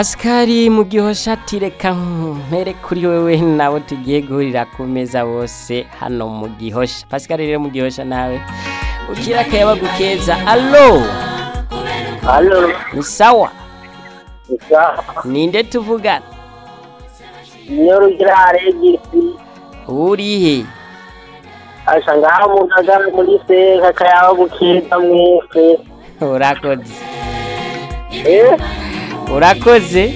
pasikari mu gihe shati reka mpere kuri wowe nawe tugiye guhurira ku meza bose hano mu gihosha pasikari rero mu gihosha nawe ukira akayaba gukeza alo Halo, ni sawa isa ninde tuvugana niyo rugira aregisi urihe asha ngaha mugagara muri se kakayaba gukiza mwese urakoze eh urakoze